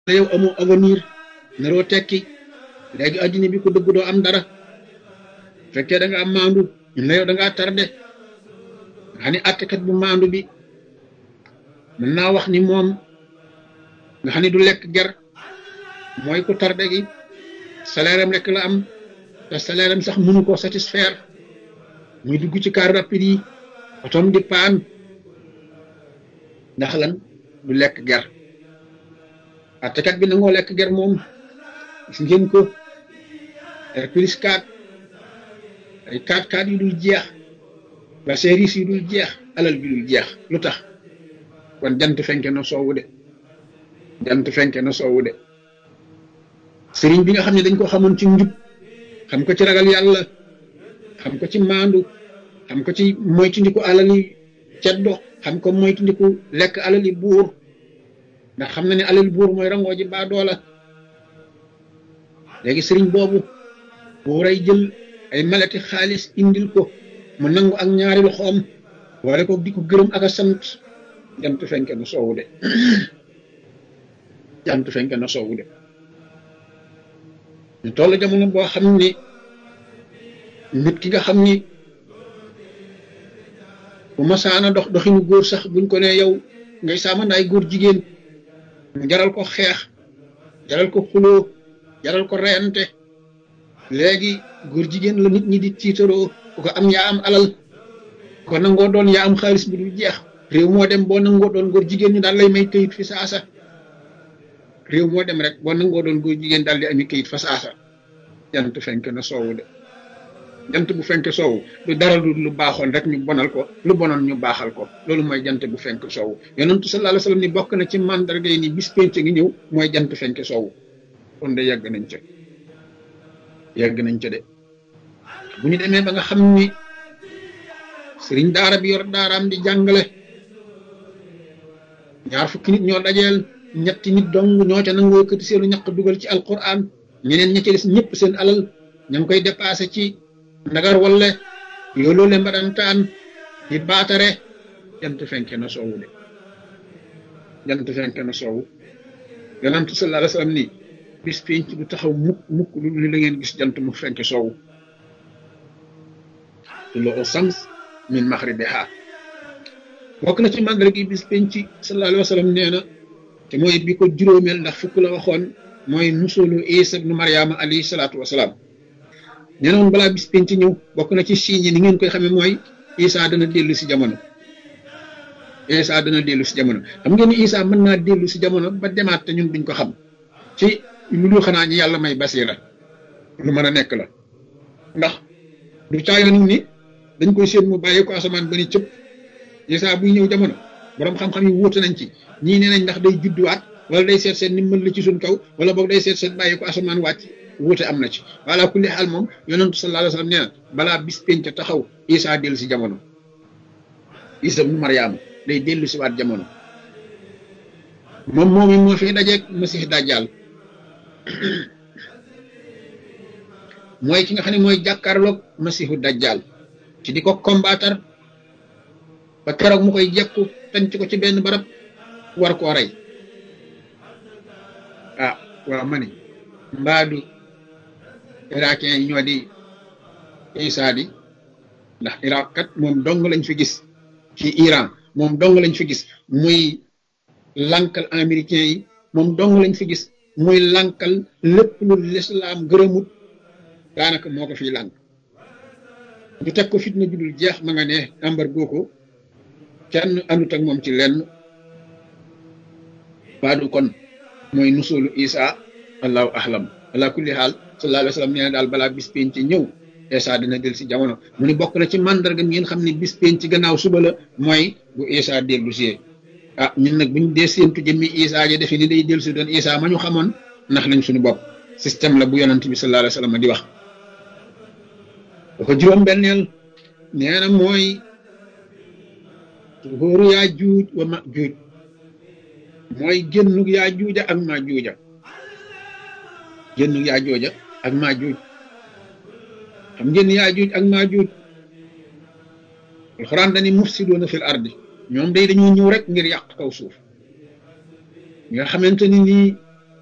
la yow amoo avenir naroo tekki léegi addina bi ko dëgg doo am dara fekkee da nga am maandu ñun la yow da ngaa tardé nga xam ne attekat bu maandu bi mën naa wax ni moom nga xam ne du lekk ger mooy ku tardé gi salaire am rek la am te salaire am sax mënu koo satisfaire muy dugg ci car rapide yi otom di paan ndax lan du lekk ger attekat bi nangoo lekk ger moom gis ngeen ko R plus 4 ay 4 4 yu dul jeex ba service yu dul jeex alal bi dul jeex lu tax kon jant fenke na soowu de jant fenke na soowu de sëriñ bi nga xam ne dañ ko xamoon ci njub xam ko ci ragal yàlla xam ko ci maandu xam ko ci moytundiku alali ceddo xam ko moytundiku lekk alali buur ndax xam na ne alali buur mooy rangoo ji baa doola léegi sëriñ boobu buuray jël ay malati xaalis indil ko mu nangu ak ñaari loxoom wala ko di ko gërëm ak a sant jant fenke na soowu de jant fenke na soowu de ñu toll jamono boo xam ni nit ki nga xam ni bu masaana dox doxinu góor sax buñ ko ne yow ngay saamandaay góor jigéen mu jaral ko xeex jaral ko xuloo jaral ko reyante léegi góor jigéen la nit ñi di tiitaroo ku ko am yaa am alal ko nangoo doon yaa am xaalis bu dul jeex réew moo dem boo nangoo doon góor jigéen ñi daal lay may këyit fi saasa réew moo dem rek boo nangoo doon góor jigéen daal di ami këyit fa saasa jant fenk na soowu de jant bu fenk soowu du dara du lu baaxoon rek ñu bonal ko lu bonoon ñu baaxal ko loolu mooy jant bu fenk soowu yonentu sallallahu alayhi wasallam ni bokk na ci mandarga yi ni bis penc ngi ñëw mooy jant fenk soowu kon de yàgg nañ ca yàgg nañ ca de bu ñu demee ba nga xam ni sëriñ daara bi yor daaraam di jàngale ñaar fukki nit ñoo dajeel ñetti nit dong ñoo ca nangoo yëkkati seenu ñaq dugal ci alquran ñeneen ña ca des ñëpp seen alal ña ngi koy dépassé ci ndagar walle yooloo le mbadantaan di baatare jant fenke na soowu de jant fenke na soowu yonantu sallallahu alayhi wasallam nii bis penc du taxaw mukk mukk lu li la ngeen gis jant mu fenke soowu tuluu sams min maxribiha bokk na ci màndarga gi bis penc sallallahu alayhi wasallam nee na te mooy bi ko juróomeel ndax fukk la waxoon mooy nusulu isa ibnu mariama alayhi salaatu wasalaam nee na woon balaa bis penc ñëw bokk na ci signe yi ni ngeen koy xamee mooy isa dana dellu si jamono isa dana dellu si jamono xam ngeen ni isa mën naa dellu si jamono ba demaat te ñun duñ ko xam ci lu dul xanaa ñi yàlla may basira lu mën a nekk la ndax du caayoon ni dañ koy séen mu bàyyi ko asamaan ba ni cëpp isa buy ñëw jamono borom xam-xam yi wuute nañ ci ñii nee nañ ndax day judduwaat wala day seet seen ni mën la ci suñ kaw wala boog day seet seen bàyyi ko asamaan wàcc wuute am na ci wala kulli xaal moom yonentu sallallahu alayhi wasallam nee na balaa bis penc taxaw isa dellu si jamono isa mu mariama day dellu si waat jamono moom moomi moo fi dajeeg masih dajjal mooy ki nga xam ne mooy jàkkaarloog masihu dajjal ci di ko combattre ba keroog mu koy jekku tanc ko ci benn barab war koo rey ah waaw ma ne mbaadu irakien yi ñoo di isa di ndax iraq kat moom dong lañ fi gis ci iran moom dong lañ fi gis muy lankal américain yi moom dong lañ fi gis muy lankal lépp lu lislaam gërëmut daanaka moo ko fiy lànk ñu teg ko fitna judul jeex ma nga ne embargo ko kenn andut ak moom ci lenn baadu kon mooy nusulu isa allahu ahlam ala kulli xaal sallallahu alayhi wa sallam nee na daal balaa bis penc ci ñëw isa dina del si jamono mu ni bokk na ci mandarga ngeen xam ne bis penc ci gannaaw suba la mooy bu isa dellu si ah ñun nag buñ dee séentu jëmmi isa ja defe ni day dellu si doon isa ma ñu xamoon ndax lañ suñu bopp système la bu yonent bi sallallahu alayhi wa sallam di wax da ko juróom benneel nee na mooy góoru yaa juuj wa ma juuj mooy génnug yaa juuja ak maa juuja génnug yaa jooja ak maa juuj xam ngeen yaa juuj ak maa juuj alxuraan dani mufsiduuna fil ardi ñoom day dañoo ñëw rek ngir yàq kaw suuf nga xamante ni nii